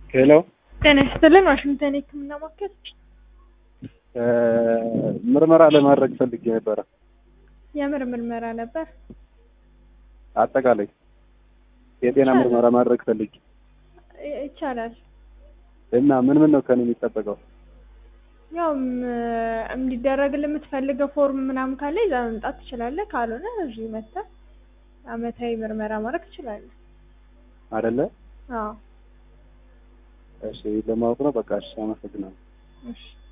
ሄሎ ጤና ይስጥልን። ዋሽንግተን የህክምና ማዕከል ምርመራ ለማድረግ ፈልጌ ነበረ። የምር ምርመራ ነበር። አጠቃላይ የጤና ምርመራ ማድረግ ፈልጌ ይ- ይቻላል። እና ምን ምን ነው ከኔ የሚጠበቀው? ያው ም- እንዲደረግልህ የምትፈልገው ፎርም ምናምን ካለ ይዛ መምጣት ትችላለህ። ካልሆነ እዚሁ መጥተህ አመታዊ ምርመራ ማድረግ ትችላለህ። አይደለ? አዎ እሺ ለማወቅ ነው። በቃ እሺ፣ አመሰግናለሁ። እሺ